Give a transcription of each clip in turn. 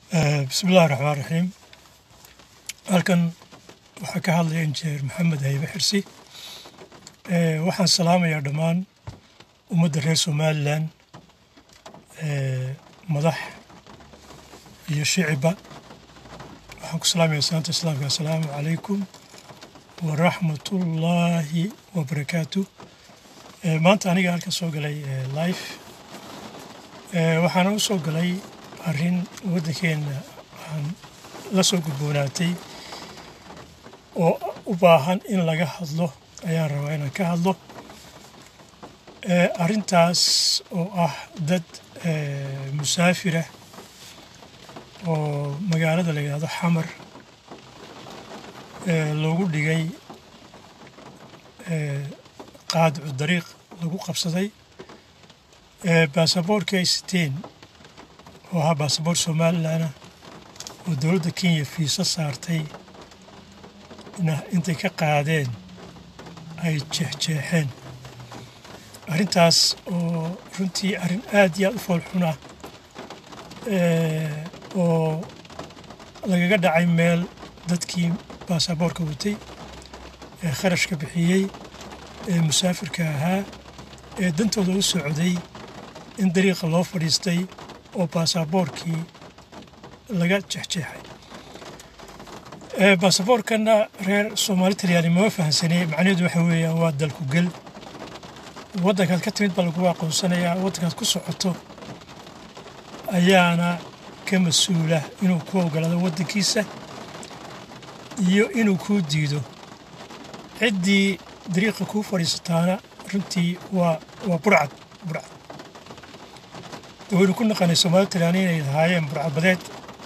bismillahi raxmaan raxiim halkan waxaa ka hadlaya injineer maxamed haybe xirsi waxaan salaamayaa dhammaan ummadda reer somalilan madax iyo shicibba waxaan ku salaamaya salaanta islaamka assalaamu calaykum waraxmatullaahi wabarakaatu maanta aniga halkan soo galay life waxaana u soo galay arrin waddankeenna aan la soo gudboonaatay oo u baahan in laga hadlo ayaan rabaa inaan ka hadlo arrintaas oo ah dad musaafirah oo magaalada la yidhahdo xamar loogu dhigay qaadicu dariiq lagu qabsaday baasaboorkii ay siteen oo ahaa baasaboor somalilanah oo dowladda kenya fiiso saartay intay ka qaadeen ay jeexjeexeen arrintaas oo runtii arrin aad iyo aad u foolxun ah oo lagaga dhacay meel dadkii baasaboorka watay ee kharashka bixiyey ee musaafirka ahaa ee dantooda u socday in dariiqa loo fadhiistay oo baasaboorkii laga jeexjeexay baasaboorkanna reer soomaali talyaani mama fahansanee macnaheedu waxa weeyaan waa dalku gel waddankaad ka timid baa lagu aqoonsanayaa waddankaad ku socoto ayaana ka mas-uula inuu ku ogolaado waddankiisa iyo inuu kuu diido ciddii dariiqa kuu fadhiisataana runtii waa waa burcad burcad waynu ku naqanay soomaali talyaani inay lahaayeen burcadbadeed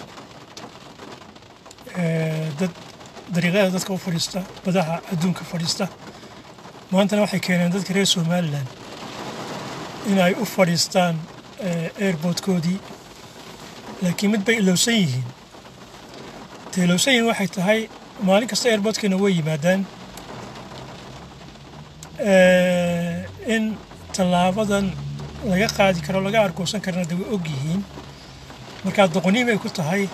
dad dariiqyada dadka u fadhiista badaha adduunka fadhiista maantana waxay keeneen dadka reer somalilan in ay u fadhiistaan airboodkoodii laakiin mid bay ilowsan yihiin ta ilowsan yihiin waxay tahay maalin kasta airboodkeena way yimaadaan in tallaabadan laga qaadi karo laga arkoosan karana de way og yihiin markaa doqoniin bay ku tahay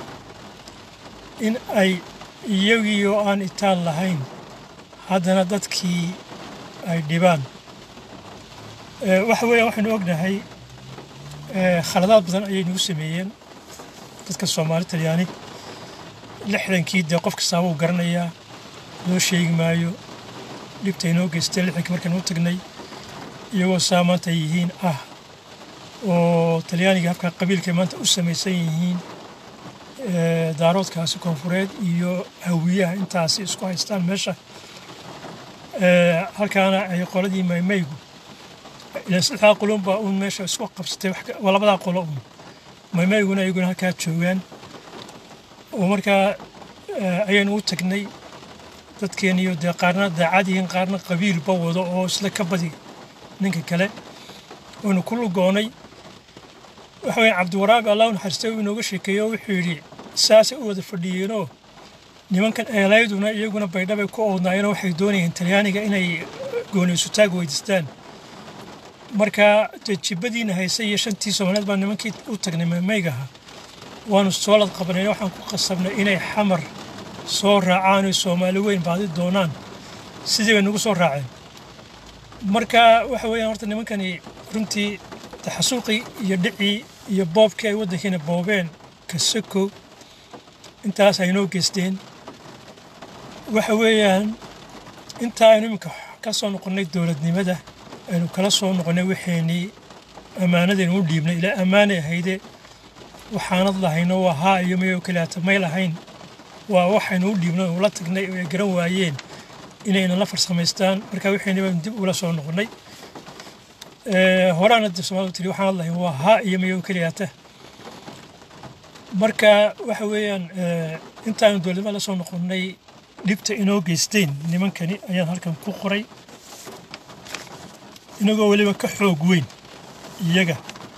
in ay iyagii oo aan itaal lahayn haddana dadkii ay dhibaan waxa weeyaan waxaynu ognahay khaladaad badan ayay nagu sameeyeen dadka soomaali talyaani lixdankii dee qof kastaaba uu garanayaa loo sheegi maayo dhibta inoo geysteen lixdankii markaan u tagnay iyagoo saa maanta ay yihiin ah oo talyaaniga habka qabiilkay maanta u samaysan yihiin daaroodkaasi koonfureed iyo hawiyaha intaasi isku haystaan meesha halkaana ay qoladii maymaygu ilan saddexdaa qolonbaa uun meesha isku qabsatay waa labadaa qolo uun maymayguna iyaguna halkaa joogaan oo markaa ayaynu u tagnay dadkeeniyo dee qaarna daacad yihiin qaarna qabiilba wado oo isla ka badi ninka kale waynu ku lugoonay waxa weeye cabdiwaraabi allah u naxariistay uu inooga sheekeeyo wuxuu yidhi saasay u wada fadhiyeenoo nimankan eelayduna iyaguna baydhabay ku oodnaayeenoo waxay doonayeen talyaaniga inay gooniysutaag weydiistaan marka dee jibbadiina haysay iyo shantii soomaaliyeed baa nimankii u tagnay maymaygaha waanu soolad qabanay waxaan ku qasabnay inay xamar soo raacaan oy soomaali weyn baadi doonaan sidii bay nagu soo raaceen marka waxa weeyaan horta nimankani runtii taxasuuqii iyo dhicii iyo boobkii ay waddankiina boobeen kasako intaas ay noo geysteen waxa weeyaan intaa aynu iminka ka soo noqonnay dowladnimada aynu kala soo noqonnay waxeenii ammaanadaynu u dhiibnay ilaa ammaanay ahayde waxaanad lahayno waa haa iyo mayoo kaliyaata may lahayn waa waxaynu u dhiibnay ula tagnay oo ay garan waayeen inayna la farsamaystaan marka waxeenii baynu dib ula soo noqonnay horaana dib soomaalida tiri waxaanad lahayn waa haa iyo mayoo kaliyaata marka waxa weeyaan intaanu dowladnimada la soo noqonnay dhibta inoo geysteen nimankani ayaan halkan ku qoray inagoo weliba ka xoog weyn iyaga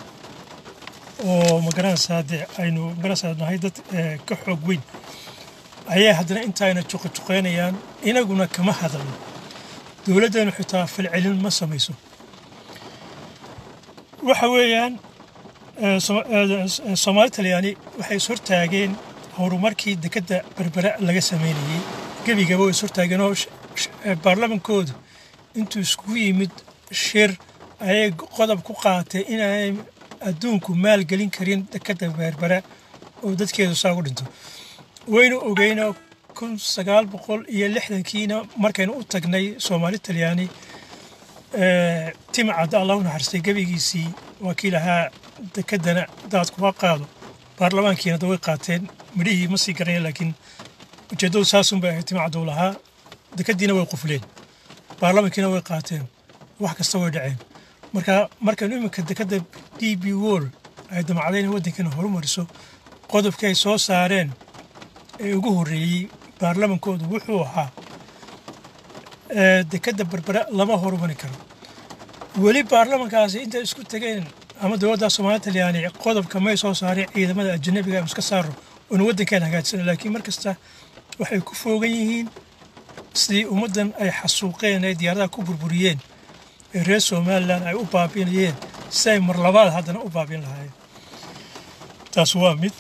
oo magaranaysaa dee aynu magaranaysaa nahay dad ka xoog weyn ayaa haddana intaayna juqajuqaynayaan inaguna kama hadalno dowladdeennu xitaa falcelin ma samayso waxa weeyaan soomaali talyaani waxay is hortaageen horumarkii dekedda berbera laga sameynayey gebigaba way is hortaageen oo baarlamankoodu intuu iskugu yimid shir ayay qodob ku qaatay inay adduunku maalgelin karin dekedda berbera oo dadkeedu saa u dhinto waynu ogeyno kun sagaal boqol iyo lixdankiina markaynu u tagnay soomaali talyaani timcadda allah u naxariistay gebigiisii waa kii lahaa dekeddana daadkuga qaado baarlamaankiina da way qaateen midhihii ma sii garanaya laakiin ujeeddadu saasunbay ahayd timcadda u lahaa dekeddiina way qufleen baarlamankiina way qaateen wax kasta way dhaceen marka markaynu iminka dekedda d b wol ay damacdeen waddankeena horumariso qodobkii ay soo saareen ee ugu horreeyey baarlamankoodu wuxuu ahaa dekedda berbera lama horumari karo weli baarlamankaasi intay isku tegeen ama dowladda soomaali talyaani qodobka may soo saareen ciidamada ajanabiga aynu iska saaro oonu waddankeena hagaajisana laakiin mar kasta waxay ku foogan yihiin sidii ummaddan ay xasuuqeen ay diyaaradaha ku burburiyeen ee reer somalilan ay u baabiinayeen si ay mar labaad haddana u baabiin lahaayeen taas waa mid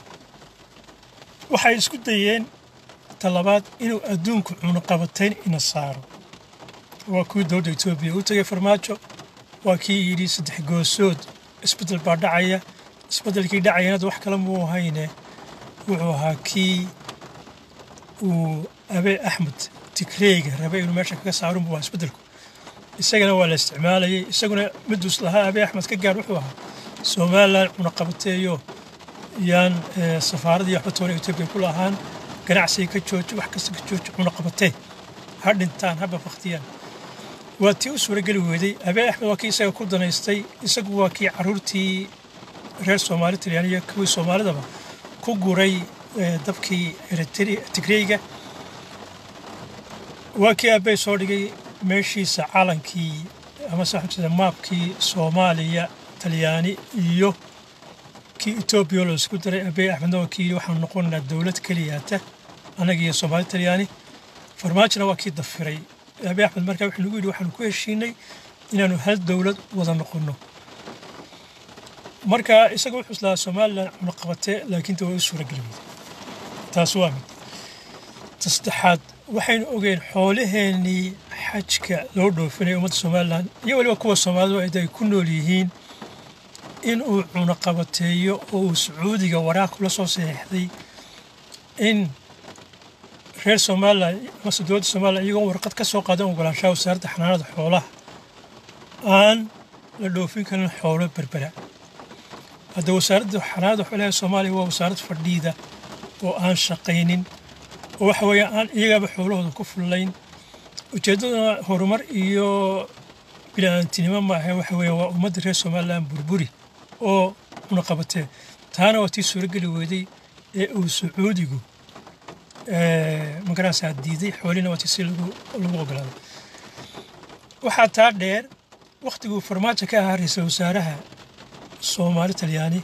waxay isku dayeen talabaad inuu adduunku cunuqabatayn ina saaro waa kuwii dowladda etoobiya u tegay farmaajo waa kii yidhi saddex goosood isbeddel baa dhacaya isbeddelkii dhacayana wax kale muu ahayne wuxuu ahaa kii uu abee axmed tigreyga rabay inuu meesha kaga saarun buu ahaa isbeddelku isagana waa la isticmaalayay isaguna miduus lahaa abee axmed ka gaar wuxuu ahaa somalilan cunaqabateeyo yaan safaaradii waxba toona etoobiya ku lahaan ganacsiga ka jooji wax kasta ka jooji cunaqabatee ha dhintaan haba baktiyaan waa tii u suurageli weyday abee axmed waa kii isaga ku danaystay isagu waa kii caruurtii reer soomaali talyaaniya kuwii soomaalidaba ku guray dabkii tigreyga waa kii abbey soo dhigay meeshiisa calankii ama saxabsida maabkii soomaaliya talyaani iyo kii etoobiya loo isku daray abbey axmedna waa kii waxaanu noqonaynaa dowlad keliyaata annaga iyo soomaali talyaani farmaajona waa kii dafiray abbey axmed markaa wuxuu nagu yidhi waxaanu ku heshiinay inaanu hal dowlad wada noqonno marka isaga wuxuu islahaa somalilan cunaqabatee laakiin waa u suurageli weyday taas waa mid ta saddexaad waxaynu ogeen xoolaheennii xajka loo dhoofinaya ummadda somalilan iyo weliba kuwa soomaalidu ay ku nool yihiin in uu cunaqabateeyo oo uu sacuudiga waraaq kula soo saxiixday in reer somalilan amase dowladda somalilan iyagoo warqad ka soo qaadan ogolaanshaha wasaaradda xanaanada xoolaha aan la dhoofin karin xoolo berbera hadda wasaaradda xanaanada xoolaha soomaaliya waa wasaarad fadhiida oo aan shaqaynin oo waxa weeye aan iyagaba xoolahooda ku fullayn ujeeddaduna horumar iyo bini-aantinimo ma ahe waxa weeye waa ummadda reer somalilan burburi oo cunaqabatee taana waa tii suurageli weyday ee uu sacuudigu magaraasaa diiday xoolihina waa tii si lagu ogolaaday waxaa taa dheer wakhtiguu farmaajo ka ahaa ra-iisul wasaaraha soomaali talyaani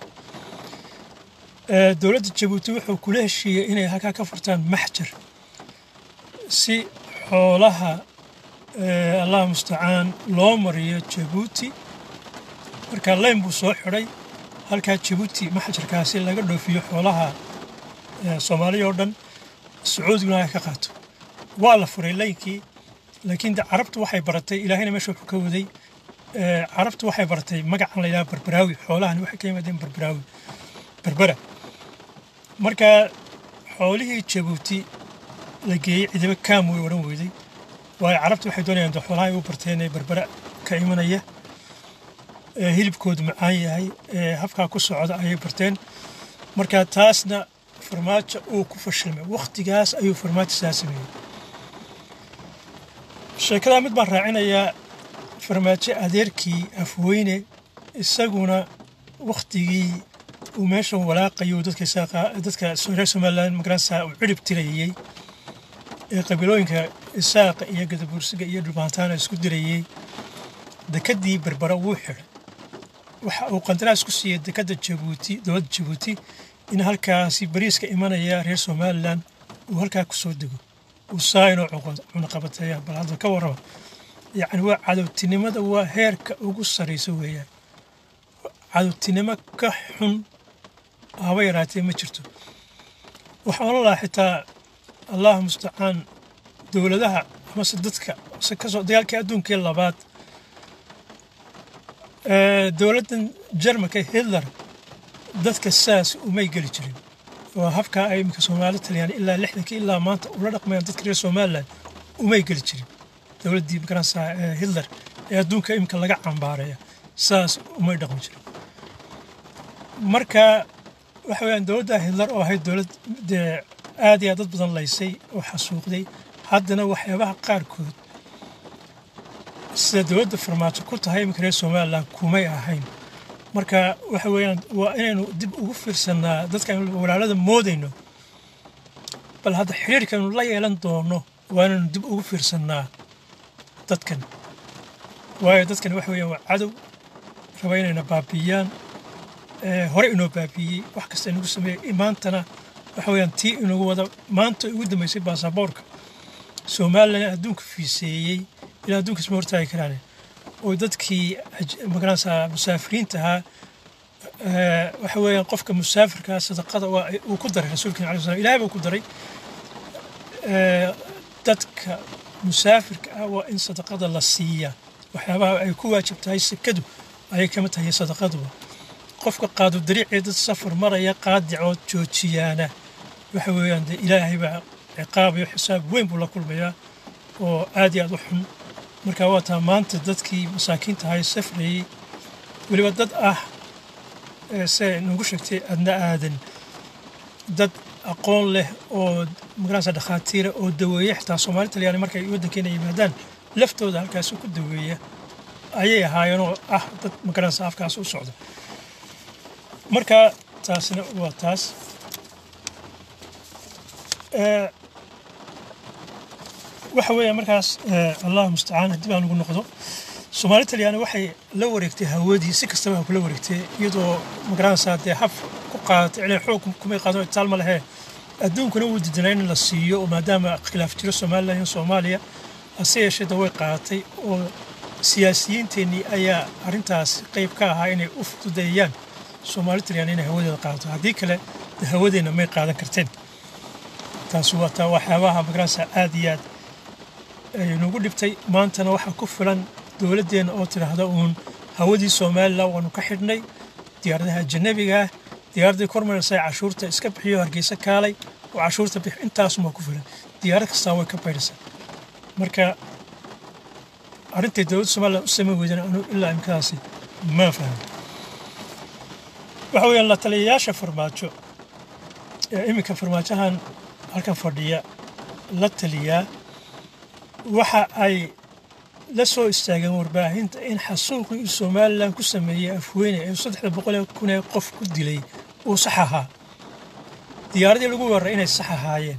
dowladda jabuuti wuxuu kula heshiiyey inay halkaa ka furtaan maxjar si xoolaha allah mustacaan loo mariyo jabuuti markaa leyn buu soo xidhay halkaa jabuuti maxjarkaasi laga dhoofiyo xoolaha soomaaliya oo dhan sacuudiguna ay ka qaato waa la furay leynkii laakiin de carabtu waxay baratay ilaahayna meesha wuxuu ka waday carabtu waxay baratay magacan la yidhaha barbaraawi xoolahani waxay ka yimaadeen barbaraawi berbera marka xoolihii jabuuti la geeyey ciidamo kaam way odhan weyday waayo carabtu waxay doonayaan de xoolaha ay u barteen ee berbera ka imanaya hilibkoodu macaan yahay habkaa ku socda ayay barteen marka taasna farmaajo uu ku fashilmay wakhtigaas ayuu farmaajo saa sameeyey sheekadaa mid baan raacinayaa farmaajo adeerkii afweyne isaguna wakhtigii uu meeshan walaaqayo dadka reer somalilan magaransa uu cirib tirayey ee qabiilooyinka isaaqa iyo gadabuursiga iyo dhulbaantaana isku dirayey dekedii berbera wuu xidhay waxa uu qandaraas ku siiyey dekedda jabuuti dowladda jabuuti in halkaasi bariiska imanaya reer somalilan uu halkaa ku soo dego uu saa inoo cunaqabateeya bal hadda ka warrama yacni waa cadowtinimada waa heerka ugu sarraysa weeyaan cadowtinimo ka xun haba yaraatee ma jirto waxaan oran lahaa xitaa allah mustacaan dowladaha amase dadka se kasoo dagaalkii adduunkii labaad dowladdan jarmalka hitler dadka saas umay geli jirin waa habkaa ay iminka soomaali taliyaan ilaa lixdankii ilaa maanta ula dhaqmayaan dadka reer somalilan umay geli jirin dowladdii magaranaysaa hitler ee adduunka iminka laga cambaareeya saas umay dhaqmi jirin marka waxa weyaan dowladda hitler oo ahayd dowlad dee aad iyo aad dad badan laysay oo xasuuqday haddana waxyaabaha qaarkood sida dowladda farmaajo ku tahay iminka reer somalilan kumay ahayn marka waxa weeyaan waa inaynu dib ugu fiirsannaa dadkan walaalada moodayno bal hadda xiriirkaynu la yeelan doono waa inaynu dib ugu fiirsannaa dadkan waayo dadkan waxa weeyaan waa cadow raba inayna baabiiyaan hore inoo baabiiyey wax kasta inagu sameeyey maantana waxa weeyaan tii inagu wada maanta ugu dambeysay baasaboorka somalilan adduunka fiiseeyey ilaa adduunka isma hortaagi karaan oo dadkii magaranaysaa musaafiriinta ahaa waxa weeyaan qofka musaafirkaa sadaqada waa uu ku daray rasuulkeena alai slam ilahay buu ku daray dadka musaafirka ah waa in sadaqada la siiyaa waxyaabaha ay ku waajib tahay sekadu ayay kama tahay sadaqaduba qofka qaadu dariicee dad safar maraya qaadicood joojiyaana waxa weeyaan dee ilaahay baa ciqaab iyo xisaab weyn buu la kulmayaa oo aad iyo aad u xun marka waa taa maanta dadkii masaakiinta ahay safrayey weliba dad ah se nagu sheegtay adna aadan dad aqoon leh oo magaranaysa dhakhaatiira oo daweeya xitaa soomaali talyaani markay waddankeena yimaadaan laftooda halkaasi ku daweeya ayay ahaayeenoo ah dad magaranaysa afkaas u socda marka taasina waa taas waxa weeya markaas allah mustacaan haddii baan ugu noqdo soomaali talyaani waxay la wareegtay hawadii si kastaba ha kula wareegtay iyadoo magaranaysaa dee hab ku qaadatay cilay xoog kumay qaadan itaal ma lehee adduunkuna wuu didanaa in la siiyo oo maadaama khilaaf jiro somalilan iyo soomaaliya hase yeeshee da way qaadatay oo siyaasiyiinteennii ayaa arrintaas qayb ka ahaa inay u fududeeyaan soomaali talyaani inay hawadeeda qaadato haddii kale de hawadeenna may qaadan karteen taasi waa taa waxyaabaha magaranaysaa aad iyo aad aynugu dhibtay maantana waxaa ku filan dowladdeenna oo tidhaahda uun hawadii somalilan waanu ka xidhnay diyaaradaha ajanabiga ah diyaaraddii kormaraysa cashuurta iska bixiyo hargeysa kaalay oo cashuurta bix intaasumaa ku filan diyaarad kastaa way ka baydhaysaa marka arrintay dowladda somalilan u samayn weydana anu ilaa imkadaasi ma fahmo waxa weeyaan la taliyayaasha farmaajo ee iminka farmaajahan halkan fadhiya la taliyaa waxa ay la soo istaageen warbaahinta in xasuuqii uu somalilan ku sameeyey afweyne ee saddexda boqol ee kun ee qof ku dilay uu sax ahaa diyaaradii lagu weeraray inay sax ahaayeen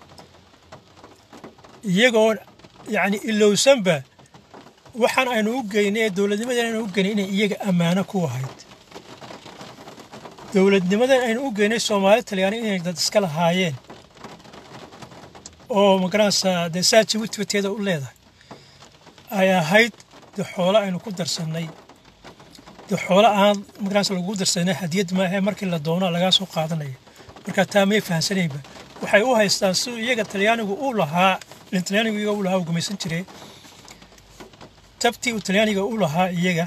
iyagoo yacni ilowsanba waxaan aynu u geynay ee dowladnimadan aynu u geynay inay iyaga ammaano ku ahayd dowladnimadan aynu u geynay soomaali talyaani inay dad iska lahaayeen oo magaranaysaa dee saa jabuuti bateeda u leedahay ay ahayd de xoolo aynu ku darsannay de xoolo aan magaranaysa lagu darsanay hadiyad maahe markii la doono lagaa soo qaadanaya marka taa may fahamsanaynba waxay u haystaan siduu iyaga talyaanigu u lahaa ilin talyaanigu iyaga u lahaa uu gumaysan jiray tabtii uu talyaaniga u lahaa iyaga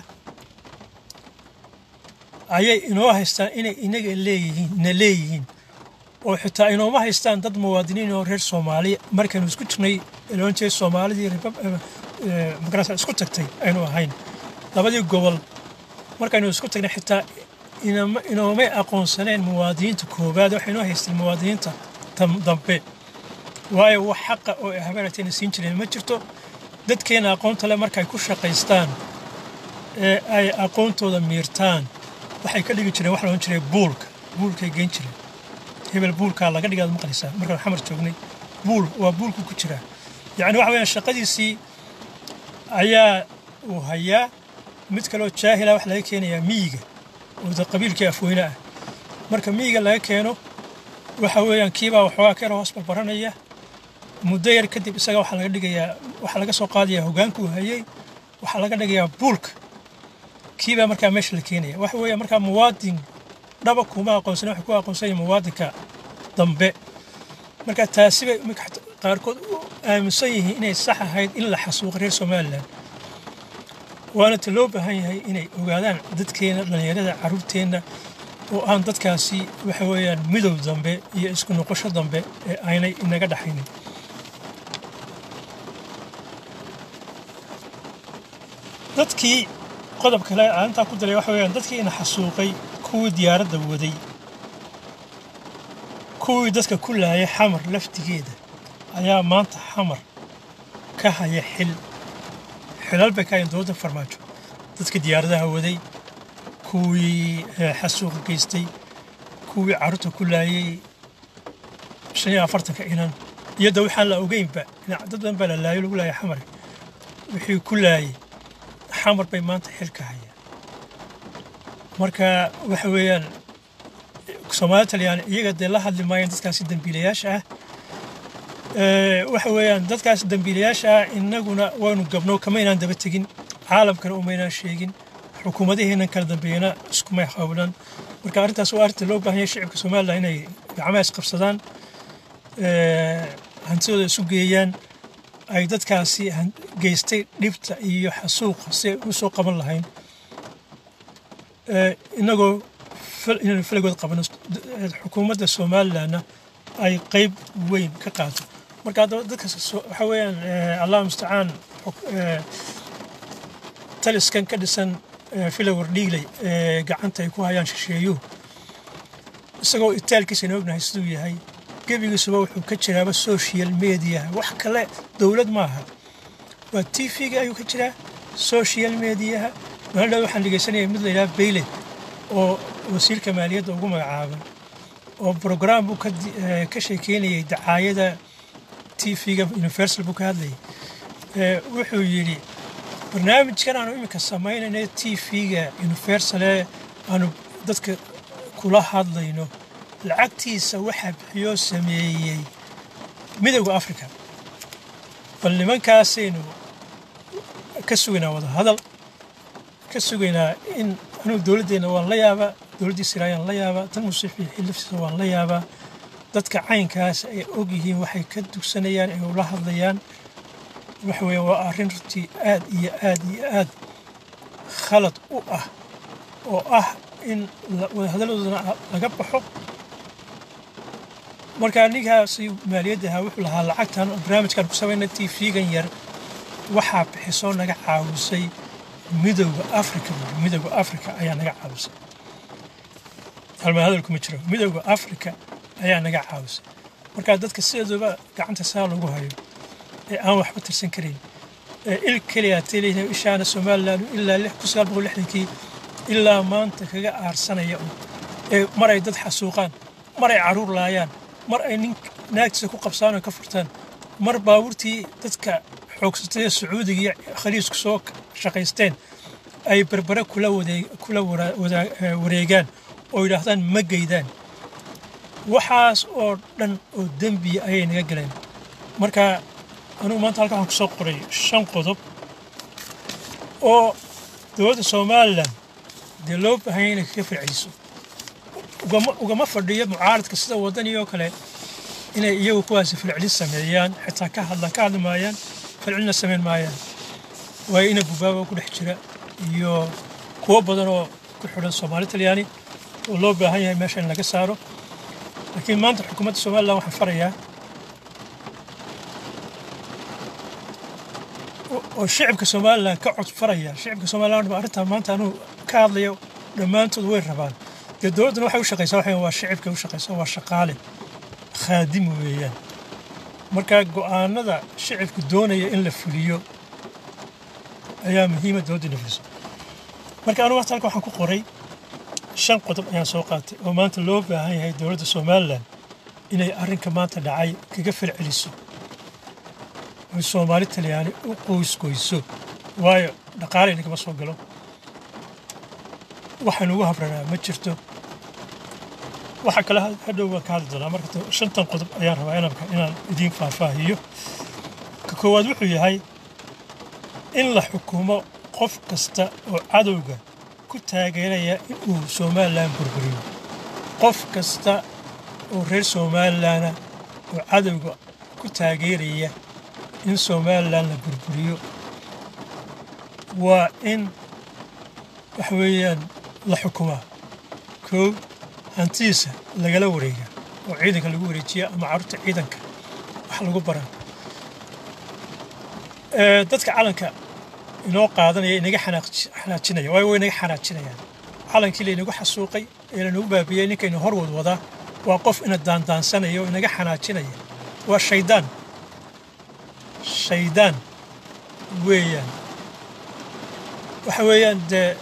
ayay inoo haystaan inay inaga leeyihiin na leeyihiin oo xitaa inooma haystaan dad muwaadiniin oo reer soomaaliya markaynu isku jirnay loon jeeda soomaalidii magarasa isku tagtay aynu ahayn labadii gobol markaynu isku tagnay xitaa inoomay aqoonsaneen muwaadiniinta koowaad waxay inoo haysteen muwaadiniinta dambe waayo wax xaqa oo ay habeeratayna siin jireen ma jirto dadkeena aqoonta le markay ku shaqaystaan ee ay aqoontooda miirtaan waxay ka dhigi jireen wax la odhan jiray buulka buulkay geyn jireen hebel buulkaa laga dhigaad maqlaysaa markaan xamar joognay buul waa buulku ku jiraa yacni waxa weyaan shaqadiisii ayaa uu hayaa mid kaloo jaahila wax laga keenayaa miyiga oo de qabiilkii afweyne ah marka miyiga laga keeno waxa weeyaan kiibaa waxoogaa ka yar hoos barbaranaya muddo yar kadib isaga waxaa laga dhigayaa waxaa laga soo qaadayaa hogaankuu hayey waxaa laga dhigayaa buulka kiibaa markaa meesha la keenaya waxa weeye markaa muwaadin dhaba kuma aqoonsan waxa ku aqoonsanya muwaadinka dambe marka taasi bay iminka xataa qaarkood u aaminsan yihiin inay sax ahayd in la xasuuqo reer somalilan waana ta loo baahan yahay inay ogaadaan dadkeena dhallinyarada carruurteenna oo aan dadkaasi waxa weeyaan midow dambe iyo isku noqosho dambe ee aynay inaga dhaxaynin dadkii qodob kale aantaa ku daray waxa weeyaan dadkii ina xasuuqay kuwii diyaaradda waday kuwii dadka ku laayay xamar laftigeeda ayaa maanta xamar ka haya xil xilal bay ka hayan dowladda farmaajo dadka diyaaradaha waday kuwii xasuuqa geystay kuwii carruurta ku laayay shan iyo afartanka inan iyadoo waxaan la ogeynba dad badan baa la laayo lagu laayay xamar wixii ku laayay xamar bay maanta xil ka hayaan marka waxa weeyaan soomaali talyaani iyaga dee la hadli maayaan dadkaasi dembiilayaasha ah waxa weeyaan dadkaasi dembiilayaasha ah innaguna waanu gabno kamaynaan daba tegin caalamkana umaynaan sheegin xukuumadaheennan kala dambeeyana iskumay hawlan marka arrintaas waa arrinta loo baahan yahay shicibka somalilan inay gacmaha isqabsadaan hantidooda isu geeyaan ay dadkaasi geystay dhibta iyo xasuuqa si ay u soo qaban lahayn inagoo inaynu falagood qabano xukuumadda somalilanna ay qeyb weyn ka qaato marka dadkaas waxa weeyaan allah mustacaan taliskan ka dhisan filowar dhiigley ee gacanta ay ku hayaan shisheeyuhu isagoo itaalkiisana ognahay siduu yahay gebigiisuba wuxuu ka jiraaba social mediaha wax kale dowlad maaha waa t v-ga ayuu ka jiraa social mediaha maalin waxaan dhegeysanaya mid la yidhaha bayle oo wasiirka maaliyadda ugu magacaaban oo brograam buu ka sheekeynayay dacaayada t v-ga universal buu ka hadlayay wuxuu yidhi barnaamijkan aanu iminka samaynayna t v-ga universale aanu dadka kula hadlayno lacagtiisa waxaa bixiyoo sameeyey midowda africa bal nimankaasaynu ka sugaynaa wada hadal ka sugaynaa in anugu dowladdeenna waan la yaabaa dowladdii siraayaan la yaabaa tan musiifi xiliftiisa waan la yaabaa dadka caynkaas ay og yihiin waxay ka dugsanayaan ay ula hadlayaan waxa weeye waa arrin runtii aad iyo aad iyo aad khalad u ah oo ah in wadahadalladoodana laga baxo marka ninkaasi maaliyadda ahaa wuxuu lahaa lacagtan barnaamijkan ku samayna t v-gan yar waxaa bixisoo naga caawisay midowda africa midowda africa ayaa naga caawisay halmaa hadalkuma jiro midowda africa ayaa naga caawisay marka dadka sideeduba gacanta saa lagu hayo ee aan waxba tirsan karayn ee il keliya teliya ishaana somaliland ilaa kun sagaal boqol lixdankii ilaa maanta kaga aarsanaya ee mar ay dad xasuuqaan mar ay caruur laayaan mar ay nin naagtiisa ku qabsaan oo ka furtaan mar baabuurtii dadka xoogsatay ee sacuudiga iyo khaliisku soo shaqaysteen ay berbere kula kula wareegaan oo yidhaahdaan ma geydaan waxaas oo dhan oo dembiya ayay naga galeen marka anugu maanta halkan waxaan ku soo qoray shan qodob oo dowladda somalilan dee loo baahanya inay kaga fircayso ugama fadhiyo mucaaradka sida waddaniyoo kale inay iyagu kuwaasi filcilin sameeyaan xitaa ka hadlaan ka hadli maayaan filcilina samayn maayaan waayo ina bubaaba ku dhex jira iyo kuwo badan oo ku xidhan soomaali talyaani oo loo baahan yahay meesha in laga saaro laakiin maanta xukuumadda somalilan waxaan farayaa oo shicibka somalilan ka cod faraya shicibka somalilan ba arrintaa maanta anuu ka hadlayo dhammaantood way rabaan dee dowladduna waxay u shaqaysaa waxa waa shicibka u shaqaysaa waa shaqaale khaadim weeyaan marka go'aanada shicibku doonaya in la fuliyo ayaa muhiima dowladda in la fuliso marka anugu waqti halka waxaan ku qoray shan qodob ayaan soo qaatay oo maanta loo baahan yahay dowladda somalilan inay arrinka maanta dhacay kaga falceliso oy soomaali talyaani u qoysgoyso waayo dhaqaale inagama soo galo waxaan ugu habranaa ma jirto waxa kale hadhow waan ka hadli doonaa marka shantan qodob ayaan rabaa inanka inaan idiin faahfaahiyo ka koowaad wuxuu yahay in la xukumo qof kasta oo cadowga ku taageeraya inuu somalilan burburiyo qof kasta oo reer somalilana oo cadowga ku taageeraya in somalilan la burburiyo waa in waxa weeyaan la xukumaa koow hantidiisa lagala wareega oo ciidanka lagu wareejiya ama carruurta ciidanka wax lagu bara dadka calanka inoo qaadanaya inaga xanaajinaya waayo way inaga xanaajinayaan calankii laynagu xasuuqay ee lanagu baabiyey ninkaynu hor wad wadaa waa qof ina daandaansanaya oo inaga xanaajinaya waa shaydaan shaydaan weeyaan waxa weeyaan dee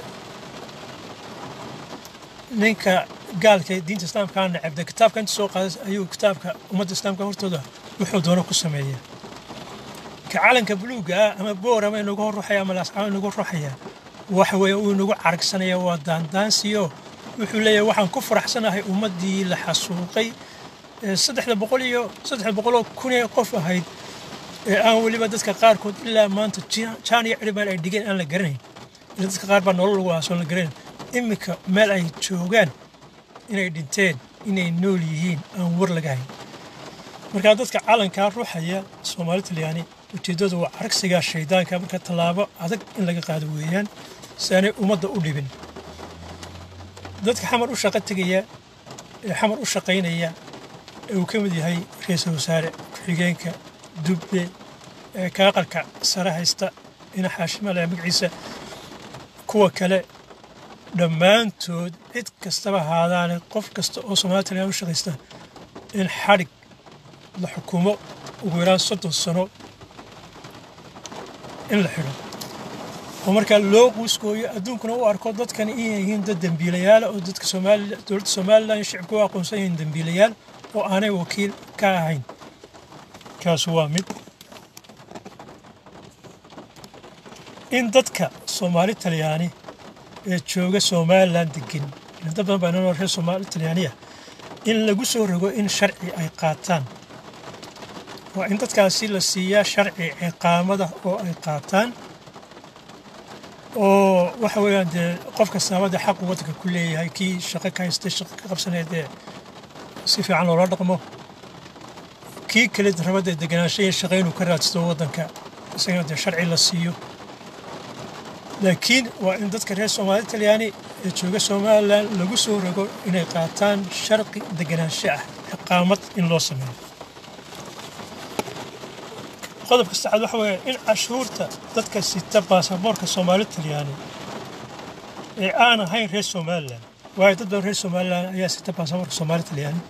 ninka gaalka diinta islaamkaa necab dee kitaabka inta soo qaaday ayuu kitaabka ummadda islaamka hortooda wuxuu doono ku sameeyaa ka calanka buluugga ah ama boor ama inagu hor ruxaya ama laascama inagu ruxaya waxa weeye uu inagu caragsanaya waa daandaansiyo wuxuu leeyahay waxaan ku faraxsanahay ummaddii la xasuuqay saddexda boqol iyo saddexda boqoloo kun ee qof ahayd ee aan weliba dadka qaarkood ilaa maanta jaan iyo ciribaan ay dhigeen aan la garanayn ila dadka qaar baa nolol lagu aasoon la garanayn iminka meel ay joogaan inay dhinteen inay nool yihiin aan war laga hayn markaa dadka calankaa ruuxaya soomaali talyaani ujeeddadu waa caragsigaa shaydaanka marka tallaabo adag in laga qaado weeyaan si aanay ummadda u dhibin dadka xamar u shaqo tegaya ee xamar u shaqaynaya ee uu ka mid yahay ra-iisul wasaare ku-xigeenka dubbe ee kaaqalka sare haysta ina xaashimale magaciisa kuwa kale dhammaantood cid kastaba haadaane qof kasta oo soomali talyan u shaqaysta in xadhig la xukumo ugu yaraan soddon sano in la xidho oo markaa loo quuskooyo adduunkuna u arko dadkan inay yihiin dad dembiilayaala oo dadka dowladda somalilan shicibka u aqoonsan yihiin dembiilayaal oo aanay wakiil ka ahayn kaasu waa mid in dadka soomaali talyaani ee jooga somalilan degan dad badan baa inoo reer soomaali talyaaniya in lagu soo rogo in sharci ay qaataan waa in dadkaasi la siiyaa sharci ciqaamada oo ay qaataan oo waxa weeyaan dee qof kastaaba dee xaqu waddanka ku leeyahay kii shaqo ka haystay shaqo ka qabsanaya dee si fiican loola dhaqmo kii kale rabadee deganaansho iyo shaqo inuu ka raadsato waddanka isagana dee sharci la siiyo laakiin waa in dadka reer soomaali talyaani ee jooga somalilan lagu soo rogo inay qaataan sharqi deganaansho ah ciqaamad in loo sameeyo qodobka saddexaad waxa weeye in cashuurta dadka sita baasaboorka soomaali talyaani ee aan ahayn reer somalilan waayo dad badan reer somalilan ayaa sita baasaboorka soomaali talyaani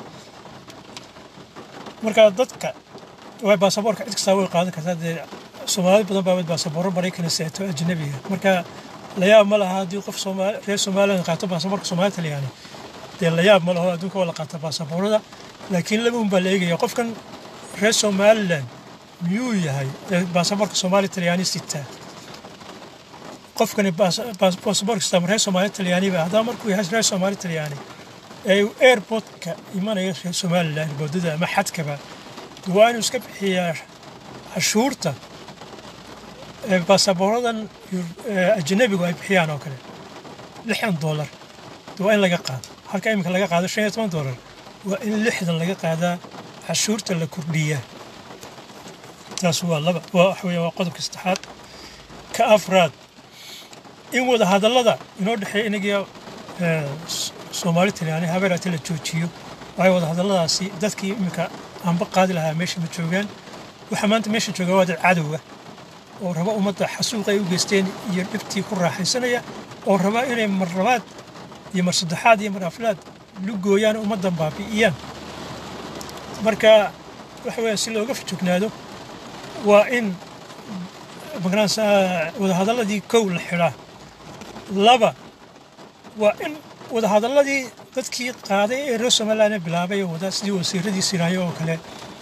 marka dadka waa baasaboorka cid kastaa way qaadan kartaa dee soomaali badan baa baasaboorro maraykana seeto ajnabiga marka layaab ma laha haddii qof reer somalilan qaato baasaboorka soomaali talyaani dee layaab ma laho adduunka waa la qaata baasaboorada laakiin laba un baa la eegaya qofkan reer somalilan miyuu yahay baasaboorka soomaali talyaani sitaa qofkani baasaboorka sitaa reer soomaali talyaaniba haddaba markuu yahay reer soomaali talyaani ee uu airportka imanaya reer somalilan boodada ama xadkaba waa inuu iska bixiyaa cashuurta baasaboorradan ajanabigu ay bixiyaan oo kale lixdan doolar waa in laga qaado halka iminka laga qaado shan iyo toban doolar waa in lixdan laga qaadaa cashuurta la kordhiyaa taas waa laba waa waxa weeye waa qodobka saddexaad ka afraad in wada hadallada inoo dhexeeya inagiyo soomaali talyaani habeeraati la joojiyo waayo wada hadalladaasi dadkii iminka aanba qaadi lahaa meesha ma joogaan waxaa maanta meesha jooga waa dad cadowga oo raba ummadda xasuuq ay u geysteen iyo dhibtii ku raaxaysanaya oo raba inay mar labaad iyo mar saddexaad iyo mar aflaad lugooyaan ummaddan baabi'iyaan marka waxa weeye si looga fajognaado waa in magaranaysa wadahadalladii kow la xidhaa laba waa in wadahadalladii dadkii qaaday ee reer somaliland bilaabay oo wada sidii wasiiradii siraayo oo kale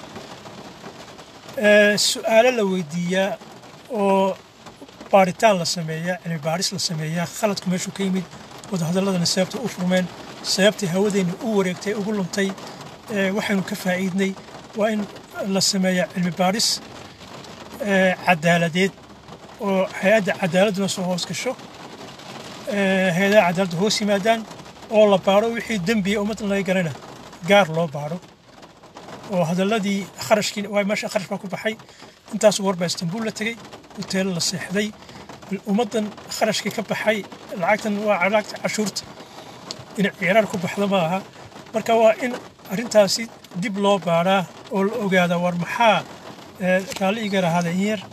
su-aalo la weydiiyaa oo baaritaan la sameeyaa cilmi baaris la sameeyaa khaladku meeshuu ka yimid wadahadalladana sababtay u furmeen sababtay hawadeenna u wareegtay ugu luntay waxaynu ka faa'iidnay waa in la sameeyaa cilmi baaris cadaaladeed oo hay-adda cadaaladduna soo hoos gasho heedaha cadaaladda hoos yimaadaan oo la baadho wixii dembiya ummaddan laga galana gaar loo baadho oo hadalladii kharashkii waa meesha kharash baa ku baxay intaas war baa istanbuul la tegey hoteelo la seexday ummaddan kharashkii ka baxay lacagtan waa lacagta cashuurta in ciiraar ku baxdo ma aha marka waa in arrintaasi dib loo baadhaa oo la ogaadaa war maxaa raalli iga rahaada in yar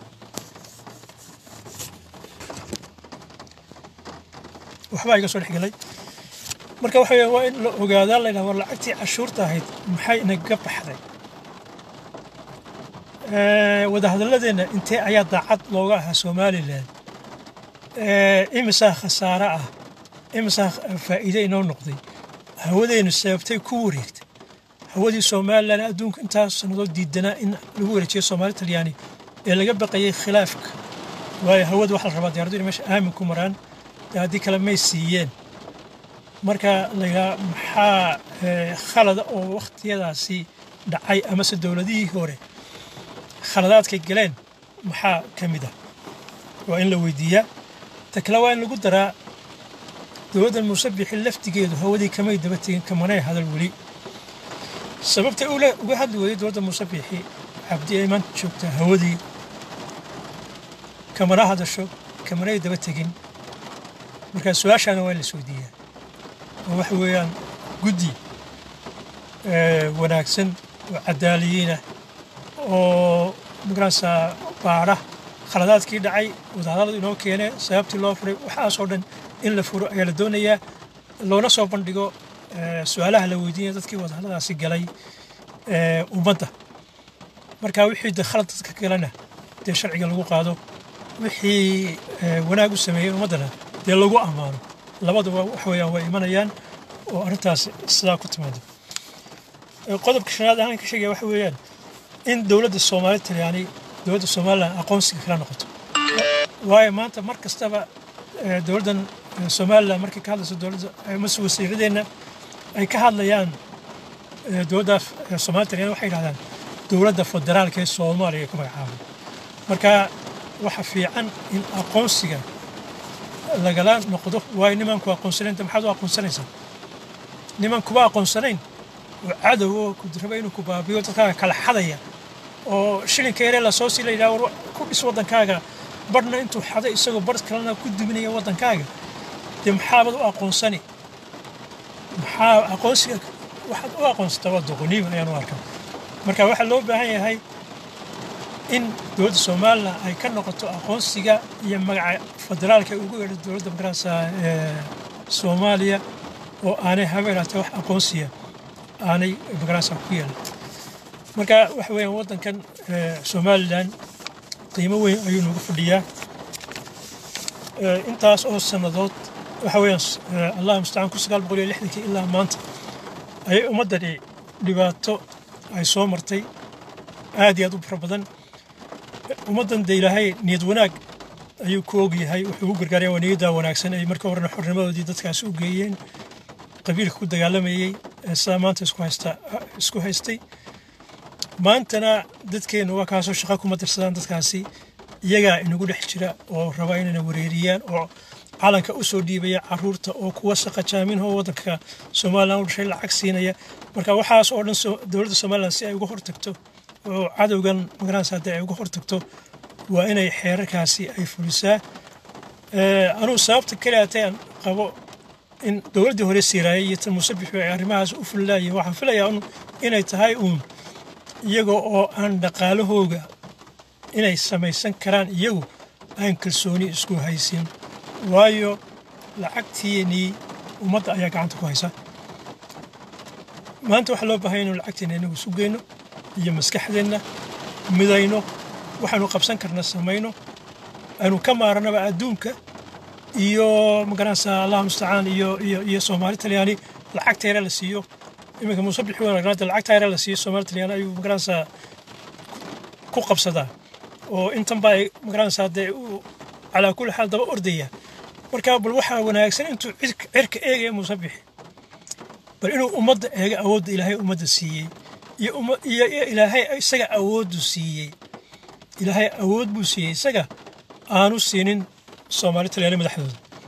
waxbaa iga soo dhexgelay marka waxa weeye waa in la ogaadaa la yidhaha war lacagtii cashuurta ahayd maxay inaga baxday wadahadalladeenna intee ayaa daacad looga ahaa somalilan imisaa khasaare ah imisaa faa'iide inoo noqday hawadeennu sababtay ku wareegtay hawadii somalilan adduunka intaas sannadood diidanaa in lagu wareejiyo soomaali talyaani ee laga baqayay khilaafka waayo hawada waxaa la rabaa diyaaradu inay meesha aamin ku maraan dee haddii kale may siiyeen marka laydhaha maxaa khalada oo wakhtiyadaasi dhacay amase dowladihii hore khaladaadkay galeen maxaa ka mid ah waa in la weydiiyaa ta kale waa in lagu daraa dowladdan muusabixi laftigeedu hawadii kamay daba tegin kamanay hadal weli sababtay uga hadli weyday dowladda muusabixi cabdi ay maanta joogtaa hawadii kamana hadasho kamanay daba tegin markaa su-aashaana waa in la isweydiiyaa oo waxa weeyaan guddi wanaagsan oo cadaaliyiinah oo magaranaysaa baadha khaladaadkii dhacay wadahadalladu inoo keenee sababtii loo furay waxaasoo dhan in la furo ayaa la doonayaa loona soo bandhigo su-aalaha la weydiinaya dadkii wadahadalladaasi galay ummadda marka wixii de khalad dadka galana dee sharciga lagu qaado wixii wanaag u sameeyey ummaddana dee lagu ammaano labaduba wax weeyaan way imanayaan oo arrintaas sidaa ku timaado qodobka shanaad ahaan ka sheegaya waxa weeyaan in dowladda soomaali talyaani dowladda somalilan aqoonsiga kala noqoto waayo maanta mar kastaba dowladdan somalilan markay ka hadlayso dowladda mase wasiiradeenna ay ka hadlayaan dowladda soomaali talyaani waxay yidhahdaan dowladda federaalka ee soomaaliya ku magacaabay marka waxa fiican in aqoonsiga lagala noqdo waayo nimanku aqoonsanaynta maxaad u aqoonsanaysaa niman kuba aqoonsanayn oo cadow oo ku raba inuu ku baabiyo dadkaaga kala xadaya oo shilinka yaree lasoo sii la yidhaha war ku dhis waddankaaga barhna intuu xaday isagoo bar kalena ku duminaya waddankaaga dee maxaabad u aqoonsani maxaa aqoonsiga waxaad u aqoonsataa waa doqoniim ayaan u arkaa marka waxaa loo baahan yahay in dowladda somalilan ay ka noqoto aqoonsiga iyo magaca federaalka ugu yeedho dowladda magaranaysa soomaaliya oo aanay habeenaatee wax aqoonsiya aanay magaranaysa ku yeelan marka waxa weeyaan waddankan somalilan qiimo weyn ayuu nagu fadhiyaa intaas oo sannadood waxa weeyaan allah mustacaan kun sagaal boqol iyo lixdankii ilaa maanta ayay ummaddani dhibaato ay soo martay aad iyo aad u fara badan ummaddan de ilaahay niyad wanaag ayuu ku ogyahay wuxuu u gargaaraya waa niyaddaa wanaagsan ay marka horena xornimadoodii dadkaasi u geeyeen qabiilka ku dagaalamayey ee sidaa maanta isku haysta isku haystay maantana dadkeennu waa kaasoo shaqa kuma dirsadaan dadkaasi iyagaa inagu dhex jira oo raba inayna wareeriyaan oo calanka u soo dhiibaya caruurta oo kuwa shaqa jaaminho waddanka somalilan u dhashay lacag siinaya marka waxaas oo dhan dowladda somalilan si ay uga hortagto oo cadowgan magaranaysa haddii ay uga hortagto waa inay xeerarkaasi ay fulisaa anugu sababta keliyaatay aan qabo in dowladdii hore siiraayay iyo tan musabixu ay arrimahaas u fulilaayeen waxaan filayaa un inay tahay uun iyaga oo aan dhaqaalahooga inay samaysan karaan iyagu aan kalsooni isku haysin waayo lacagtiinii ummadda ayaa gacanta ku haysa maanta waxaa loo baahanya inu lacagteena inagu isu geyno iyo maskaxdeenna midayno waxaanu qabsan karna samayno aanu ka maaranaba adduunka iyo magaranaysaa allah mustacaan iyo iyo iyo soomaali talyaani lacagta yare la siiyo iminka musabixi wanaagnaada lacagta yare la siiyo soomaali talyaani ayuu magaranaysaa ku qabsadaa oo intan baa ay magaranaysaa dee uu calaa kulli xaal daba ordaya marka bal waxaa wanaagsan intuu cirka eegaya musabixi bal inuu ummadda eega awoodda ilaahay ummadda siiyey iyo ilaahay isaga awooddu siiyey ilaahay awood buu siiyey isaga aanu siinin soomaali talyaani madaxdooda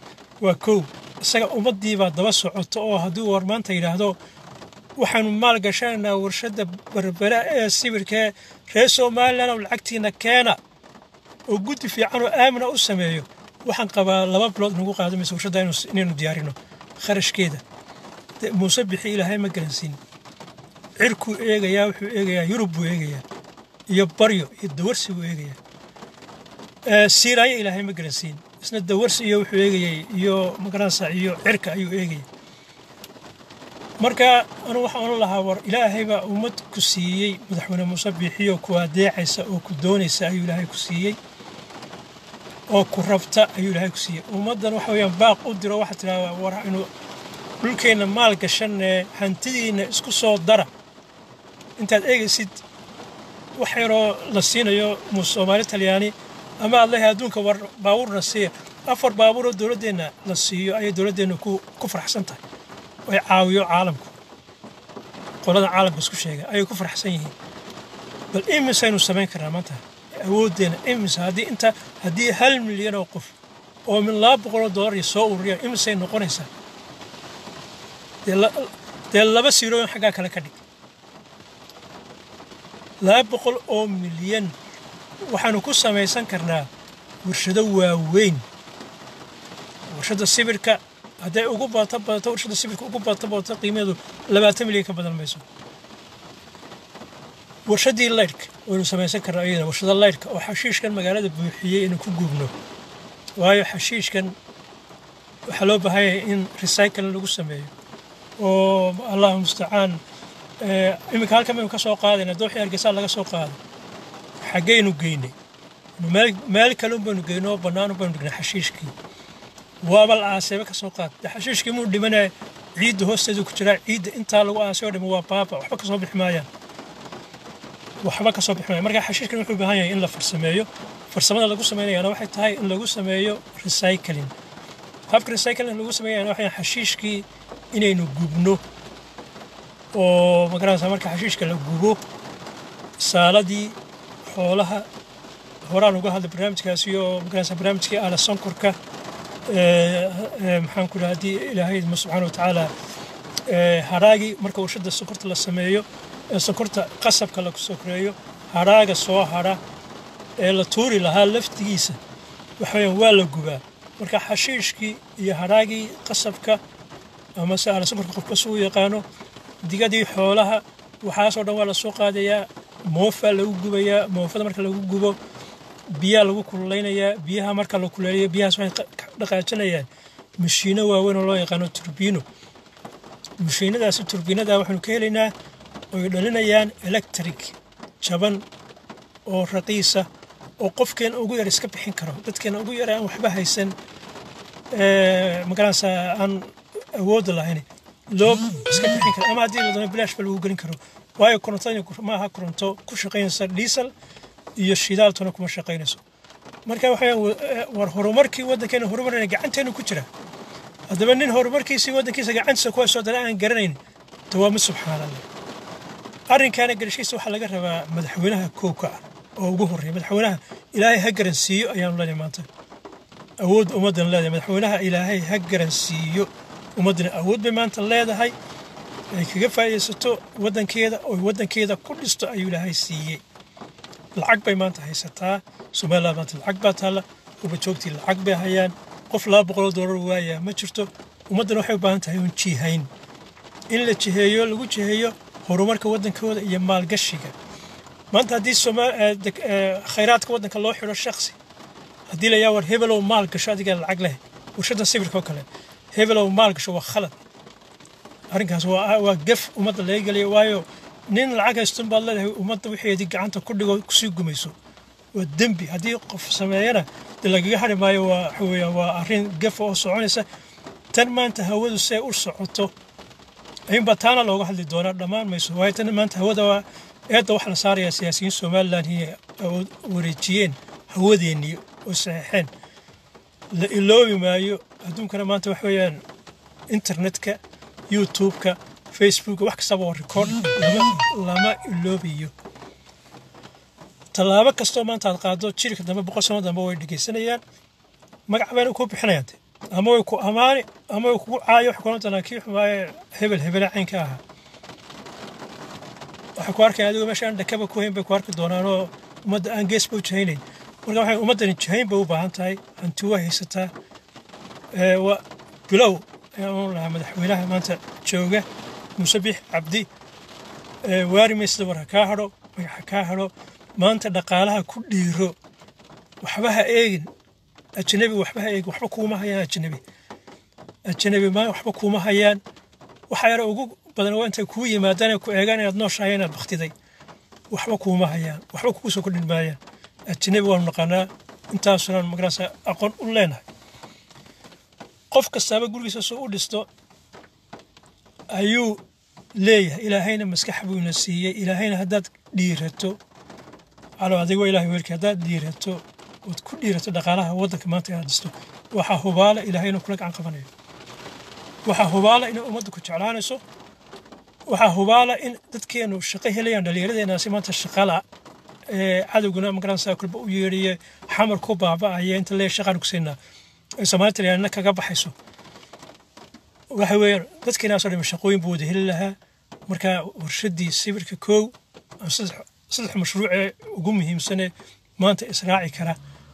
waa kow isaga ummaddiibaa daba socoto oo hadduu war maanta yidhaahdo waxaanu maal gashanaynaa warshadda berbera ee sibirkee reer somalilan oo lacagtiina keena oo guddi fiican oo aamina u sameeyo waxaan qabaa laba bilood nagu qaadamaysa warshadda inaynu diyaarino kharashkeeda muuse bixi ilaahay ma garansiin cirkuu eegayaa wuxuu eegayaa yurub buu eegayaa iyo baryo iyo dawarsi buu eegayaa siiraayo ilaahay ma garansiin isna dawarsi iyo wuxuu eegayay iyo magaransa iyo cirka ayuu eegayay marka anu waxaan ohan lahaa war ilaahay baa ummad ku siiyey madaxweyne muuse biixiyo ku adeecaysa oo ku doonaysa ayuu ilaahay ku siiyey oo ku rabta ayuu ilaahay ku siiyey ummaddan waxa weeyaan baaq u diro waxaa tidhahdaa war inu dhulkeenna maal gashanee hantidiinna isku soo dara intaad eegaysid wax yaroo la siinayo soomaali talyaani ama aad leehay adduunka war baabuurna siiya afar baabuuroo dowladdeenna la siiyo ayay dowladdeenna ku faraxsan tahay ay caawiyo caalamku qolada caalamka isku sheega ayay ku faraxsan yihiin bal imisaynu samayn karnaa maanta awooddeenna imisa haddii inta haddii hal milyan oo qof oo min laba boqoloo dollar iyo soo ururiyaan imisay noqonaysaa dee laba siirooyin xaggaa kale ka dhig laba boqol oo milyan waxaanu ku samaysan karnaa warshado waaweyn warshadda sibirka hadday ugu badato badato warshadda sibirka ugu badato badato qiimaheedu labaatan milyan ka badan mayso warshaddii laydhka waynu samaysan karnaa iyadana warshada laydhka oo xashiishkan magaalada buuxiyey inuu ku gubno waayo xashiishkan waxaa loo baahan yahay in recycling lagu sameeyo oo allahu mustacaan iminka halkan baynu ka soo qaadayna dooxii hargeysaa laga soo qaaday xaggaynu geynay meel kale baynu geynay oo bannaan baynu dhignay xashiishkii waaba la aaseeba ka soo qaad xashiishkii muu dhimanaya ciidda hoosteedu ku jiraa ciidda intaa lagu aasay oo dhima waa baaba waxba kasoo bixi maayaan waxba kasoo bixi maayaan marka xashiishkan wuxuu u baahan yahay in la farsameeyo farsamada lagu sameynayana waxay tahay in lagu sameeyo recycling habka recycling lagu sameeyana waxay xashiishkii inaynu gubno oo magaranaysa marka xashiishka la gubo saaladii xoolaha horaan uga hadlay barnaamijkaasi oo magaranaysa barnaamijkii aala sonkorka maxaan ku dhaha haddii ilaahay idmo subxaana watacaala haraagii marka warshadda sonkorta la sameeyo ee sonkorta qasabka lagu sokoreeyo haraaga soo hara ee la tuuri lahaa laftigiisa waxaweyaan waa la gubaa marka xashiishkii iyo haraagii qasabka ama se aala sonkorka qofka suu yaqaano digadii xoolaha waxaasoo dhan waa la soo qaadayaa moofaa lagu gubayaa moofada marka lagu gubo biyaa lagu kululeynayaa biyaha marka la kuleeliyo biyahaas waxay dhaqaajinayaan mashiino waaweyn oo loo yaqaano turbiino mashiinadaasi turbiinada waxaanu ka helaynaa oy dhalinayaan electric jaban oo raqiisa oo qofkeena ugu yar iska bixin karo dadkeena ugu yar aan waxba haysan magaranaysa aan awoodda lahayn loo iska bixin karo ama haddii la doono bilaashba lagu gelin karo waayo korontadani maaha koronto ku shaqaynaysa diesel iyo shidaaltuna kuma shaqaynayso marka waxaa war horumarkii waddankeena horumarina gacanteenu ku jira haddaba nin horumarkiisii waddankiisa gacantiisa ku haysoo dana aan garanayn de waa mid subxaan allah arrinkaana garashiisa waxaa laga rabaa madaxweynaha koobka ah oo ugu horreeya madaxweynaha ilaahay ha garansiiyo ayaanu leenahay maanta awood ummaddan leedahay madaxweynaha ilaahay ha garansiiyo ummaddana awood bay maanta leedahay ay kaga faa'iidaysato waddankeeda oo waddankeeda ku dhisto ayuu ilaahay siiyey lacag bay maanta haysataa somaliland maanta lacag baa taalla ubajoogtii lacag bay hayaan qof laba boqoloo doolar waayaa ma jirto ummaddan waxay u baahan tahay un jihayn in la jiheeyo lagu jiheeyo horumarka waddankooda iyo maalgashiga maanta haddii khayraadka waddanka loo xidho shaksi haddii la yaa war hebelow maal gasho adigaa lacag leh warshadda sawirka oo kale hebelow maal gasho waa khalad arrinkaas waa gaf ummadda laga geliya waayo nin lacag haystun baad leedahay ummadda wixeedii gacanta ku dhigo kusii gumayso waa dembi haddii qof sameeyana dee lagaga hari maayo waa waxa weeyaan waa arrin gafa oo soconaysa tan maanta hawadu see u socoto ayuunbaa taana looga hadli doonaa dhammaan mayso waayo tan maanta hawada waa eedda waxaa la saarayaa siyaasiyiin somaliland inay wareejiyeen hawadeennii oo saxeexeen la iloobi maayo adduunkana maanta wax weeyaan internetka youtube-ka facebook wax kastaba waa record lama iloobayo tallaabo kastoo maanta aad qaado jirka dambe boqol sano dambe way dhegeysanayaan magac bayna ku bixinayaan ama way ku amaani ama way kugu caayo waxay kulan doonaa kii xumaaye hebel hebele caynka ahaa waxay ku arkayaan adigoo meesha aan dhakaba ku hayn bay ku arki doonaan oo ummadda aan geesba u jahaynayn marka waxay ummaddani jahayn bay u baahan tahay hanti waa haysataa waa bilow ayaan u lahaa madaxweynaha maanta jooga muuse biix cabdi waari maysida war ha kaa hadho magac ha kaa hadho maanta dhaqaalaha ku dhiiro waxba ha eegin ajnabi waxba ha eegin waxba kuuma hayaan ajnabi ajnabi ma waxba kuuma hayaan waxa yara ugu badan waa intay kuu yimaadaan ku eegaan inaad nooshahay inaad baktiday waxba kuuma hayaan waxba kugu soo kordhin maayaan ajnabi waanu naqaanaa intaasunan magarasa aqoon u leenahay qof kastaaba gurigiisa soo u dhisto ayuu leeyahay ilaahayna maskax buuna siiyey ilaahayna haddaad dhiirato calo adigo ilahay weelki haddaad dhiirato ood ku dhiirato dhaqaalaha waddanka maanta inaad dhisto waxaa hubaala ilaahayna kula gacan qabanayo waxaa hubaala inay ummadda ku jeclaanayso waxaa hubaala in dadkeenu shaqo helayaan dhallinyaradeenaasi maanta shaqala ee cadowguna magaranaysaa kulba u yeedhiye xamar ku baaba'aya inta lee shaqaan ku siinaa ay soomaalita leeyaana kaga baxayso waxa weeyaan dadkeenaasoo dhima shaqooyin buu wada heli lahaa marka warshaddii sawirka koow ama saddex mashruucee ugu muhiimsane maanta israaci kara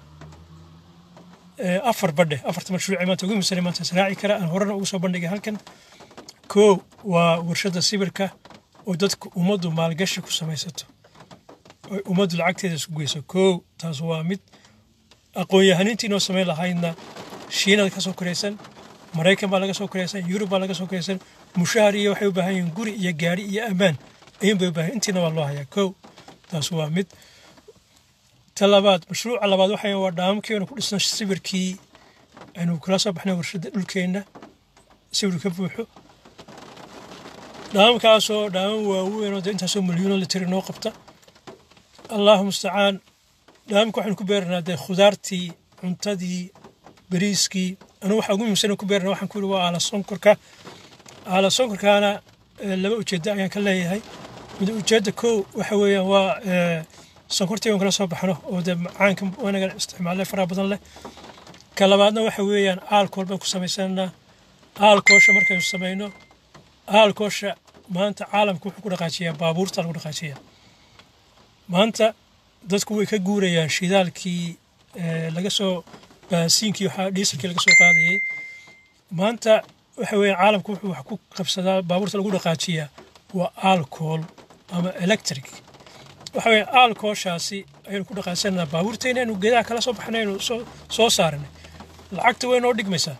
afar badhe afarta mashruucee maanta ugu muhiimsane maanta israaci kara aan horena ugu soo bandhigay halkan koow waa warshadda sawirka oo dadku ummaddu maalgashi ku samaysato oy ummaddu lacagteeda isku geyso koow taas waa mid aqoon-yahanintii inoo samayn lahaydna shiinada ka soo koraysan maraykan baa laga soo koraysan yurub baa laga soo koraysan mushahar iyo waxay u baahan yihiin guri iyo gaari iyo ammaan ayuun bay u baahan intiina waa loo hayaa kow taas waa mid ta labaad mashruuca labaad waxa waa dhaamamkii aynu ku dhisno sawirkii aynu kala soo baxnay warshadda dhulkeenna sawir ka buuxo dhaamamkaasoo dhaamam waaweyn oo dee intaasoo milyuuno litir inoo qabta allahu mustacaan dhaamamka waxaynu ku beeranaa dee khudaartii cuntadii bariiskii anu waxa ugu muhiimsan ku beerna waxaan ku yidhi waa aala sonkorka aala sonkorkaana laba ujeeddo ayaan ka leeyahay mid ujeedda kow waxa weeyaan waa sonkortii aan kala soo baxno oo dee macaanka wanaga isticmaalay faraha badan leh ka labaadna waxa weeyaan aalkool baan ku samaysanaa aalkoosha markaynu samayno aalkoosha maanta caalamka wuxuu ku dhaqaajiyaa baabuurta lagu dhaqaajiyaa maanta dadku way ka guurayaan shidaalkii laga soo baasiinkii waxaa dhiisalkii laga soo qaadayay maanta waxa weeye caalamku wuxuu wax ku qabsadaa baabuurta lagu dhaqaajiyaa waa alcohol ama electric waxa weeye alcoholshaasi ayaynu ku dhaqaasanaa baabuurteena aynu geedaha kala soo baxnay aynu soo soo saaranay lacagta way noo dhigmaysaa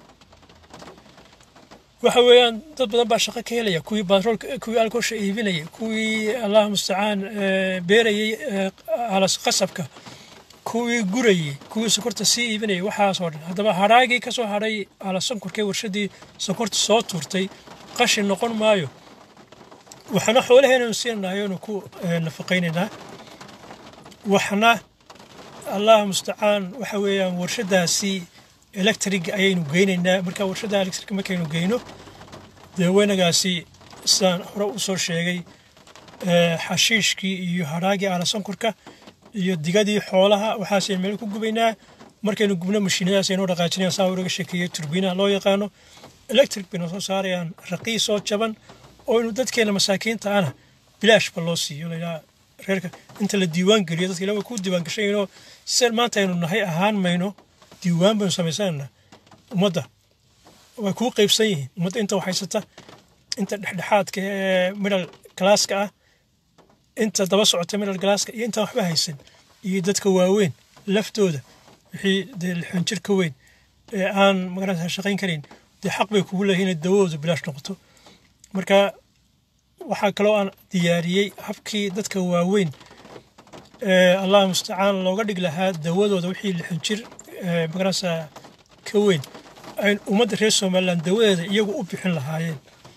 waxa weeyaan dad badan baa shaqo ka helaya kuwii batroolka kuwii alcoholsha iibinaya kuwii allahu mustacaan beerayay alas qasabka kuwii gurayey kuwii sonkorta sii iibinayay waxaasoo dhan haddaba hadhaagii ka soo hadhay ala sonkorkee warshaddii sonkorta soo tuurtay qashin noqon maayo waxna xoolaheenanu siinanahay oonu ku nafaqaynaynaa waxna allah mustacaan waxa weeyaan warshaddaasi electric ayaynu geynaynaa marka warshadda electric markaynu geyno dee weynagaasi sidaan hore u soo sheegay xashiishkii iyo hadhaagii ala sonkorka iyo digadii xoolaha waxaasaynu meel ku gubaynaa markaynu gubno mashiinadaas aynoo dhaqaajinayaan saa uraga sheekeeyey turbiinaha loo yaqaano electric bayna soo saarayaan raqiis oo jaban oo inu dadkeena masaakiinta ana bilaashba loo siiyo laydhaha reerka inta la diiwaan geliyo dadka ila way ku diiwaan gashayno sida maanta aynu nahay ahaan mayno diiwaan baynu samaysanayna ummadda way kuu qaybsan yihiin ummadda inta waxhaysata inta dhexdhexaadka ee middle classka ah inta daba socota middle classka iyo intaan waxba haysan iyo dadka waaweyn laftooda wixii dee lixan jir ka weyn ee aan magaranta shaqayn karayn dee xaq bay kugu leeyihin inay dawadooda bilaash noqoto marka waxaa kaloo aan diyaariyey habkii dadka waaweyn ee allah mustacaan looga dhig lahaa dawadooda wixii lixan jir magaranta ka weyn ay ummadda reer somaliland dawadeeda iyagu u bixin lahaayeen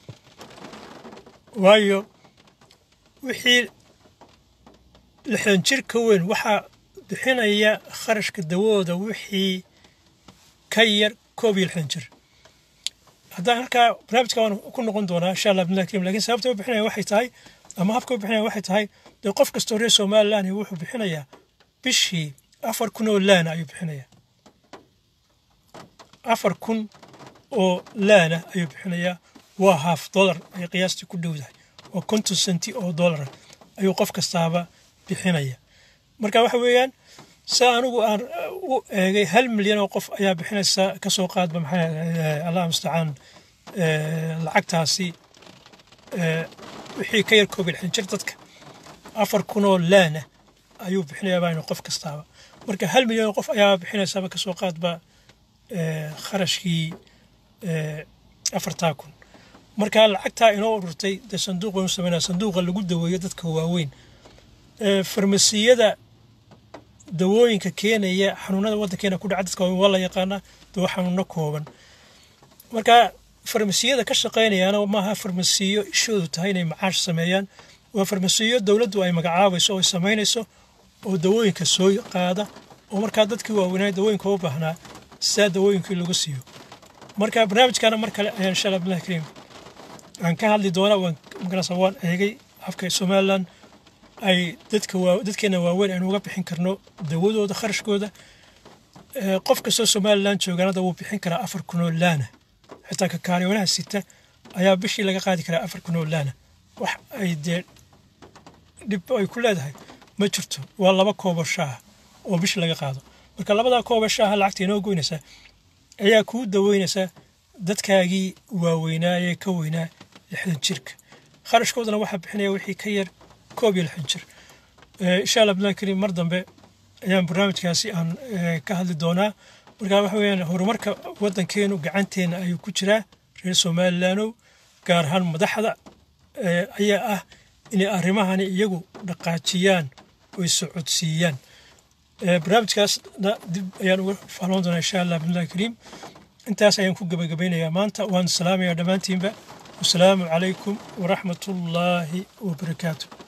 waayo wixii lixdan jir ka weyn waxaa bixinaya kharashka dawadooda wixii ka yar koob iyo lixdan jir haddaan halkaa barnaamijka waan ku noqon doonaa insha allah bimillah karim lakin sababta u bixinaya waxay tahay ama habka u bixinaya waxay tahay dee qof kastoo reer somaliland wuxuu bixinayaa bishii afar kun oo laana ayuu bixinayaa afar kun oo laana ayuu bixinayaa waa haaf dollar ay qiyaastii ku dhowdahay oo konton senti oo dollara ayuu qof kastaaba bixinaya marka waxa weeyaan sa anigu aan u eegay hal milyan oo qof ayaa bixinaysa kasoo qaadba maxaa allah mustacaan lacagtaasi wixii ka yar koob iyo lixdan jir dadka afar kun oo laana ayuu bixinayaa baa qof kastaaba marka hal milyan oo qof ayaa bixinaysaba kasoo qaadba kharashkii afartaa kun marka lacagtaa inoo ururtay dee sanduuq waynu sameynaa sanduuqa lagu daweeyo dadka waaweyn farmasiyada dawooyinka keenaya xanuunada waddankeena ku dhaca dadka waaweyn waa la yaqaanaa dawo xanuuno kooban marka farmasiyada ka shaqaynayaana maaha farmasiyo ishoodu tahay inay macaash sameeyaan waa farmasiyo dowladdu ay magacaabayso oo ay samaynayso oo dawooyinka soo qaada oo markaa dadkii waaweynaa dawooyinka u baahnaa sidaa dawooyinkii lagu siiyo marka barnaamijkana mar kale ayaan insha allah billahi kariim aan ka hadli doonaa waan magarasa waan eegay afka somaliland ay dadka waa dadkeena waaweyn aynu uga bixin karno dawadooda kharashkooda qof kastoo somaliland joogaanada wuu bixin karaa afar kun oo laana xitaa ka kaariyoonaha sita ayaa bishii laga qaadi karaa afar kun oo laana wax ay dee dhib ay ku leedahay ma jirto waa laba koobo shaaha oo bishii laga qaado marka labadaa koobo shaaha lacagta inoo goynaysaa ayaa kuu daweynaysaa dadkaagii waaweynaa ee ka weynaa lixdan jirka kharashkoodana waxaa bixinaya wixii ka yar koob iyo lixdan jir insha allah billahi kariim mar dambe ayaan barnaamijkaasi aan ka hadli doonaa marka waxa weeyaan horumarka waddankeenu gacanteena ayuu ku jiraa reer somalilandow gaar ahaan madaxda ayaa ah inay arrimahani iyagu dhaqaajiyaan oy socodsiiyaan barnaamijkaasna dib ayaan uga fahloon doonaa insha allah billahi kariim intaas ayaan ku gabagabeynayaa maanta waan salaamayaa dhammaantiinba wasalaamu calaykum waraxmatullaahi wabarakaatu